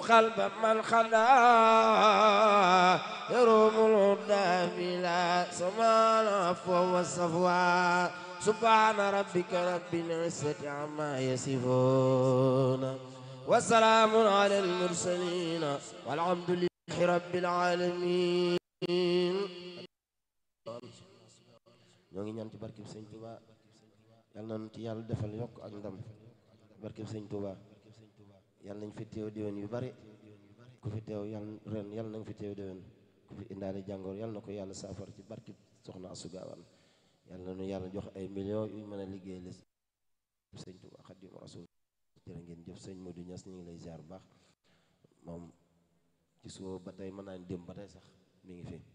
قلب من خدا يروم الهدى بلا سمان عفو والصفوى سبحان ربك رب العزة عما يصفون وسلام على المرسلين والحمد لله رب العالمين ñoo ngi ñaan ci barkeb sëñ Touba yàlla nañu ci yàlla defal yokk ak ndam barkeb sëñ Touba yàlla nañ fi teew déwén yu bari ku fi teew yàlla ren yàlla nañ fi teew déwén ku fi indaale jàngoor yàlla na ko yàlla saafara ci barkeb soxna Asu Gaawaan yàlla nañu yàlla jox ay millions yu mën a liggéey la sëñ Touba Xaadimu Rasuul jërë ngeen jëf sëñ Modou Niass ñu ngi lay ziar bu baax moom ci suba ba tey mën naa dem ba tey sax mi ngi fi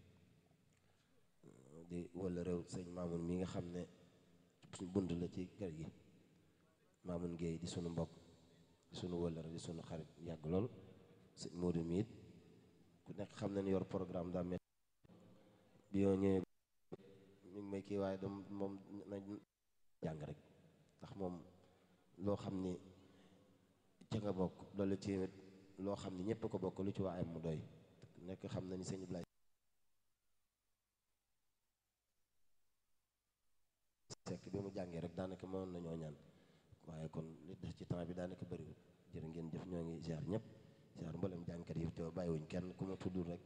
di wala réew sëñ Mamoun mi nga xam ne suñ bunt la ci kër gi Mamoun Guèye di sunu mbokk di sunu wëllëre di sunu xarit yàgg lool sëñ Modou mi it ku nekk xam ne ni yor programme daa mel bi yoo ñëwee ñu ngi may kii waaye dam moom na jàng rek ndax moom loo xam ni ca nga bokk loolu ci loo xam ni ñëpp ko bokk lu ci waayam mu doy nekk xam na ni sëñ Ibrahima sekk bi mu jàngee rek daanaka mënoon nañoo ñaan waaye kon li des ci temps bi daanaka bëriwul jërë ngeen jëf ñoo ngi ziar ñëpp ziar mboolem jàngkat yi te bàyyiwuñ kenn ku ma tuddul rek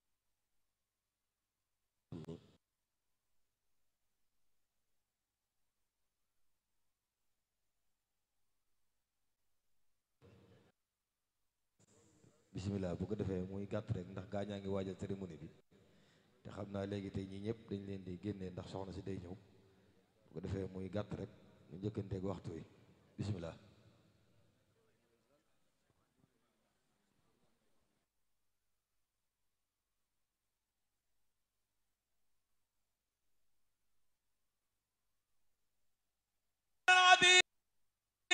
bisimilah bu ko defee muy gàtt rek ndax gaañaa ngi waajal cérémonie bi te xam naa léegi tey ñii ñëpp dañ leen di génnee ndax soxna si day ñëw bu ko defee muy gàtt rek ñu njëkkanteeg waxtu wi bisimilah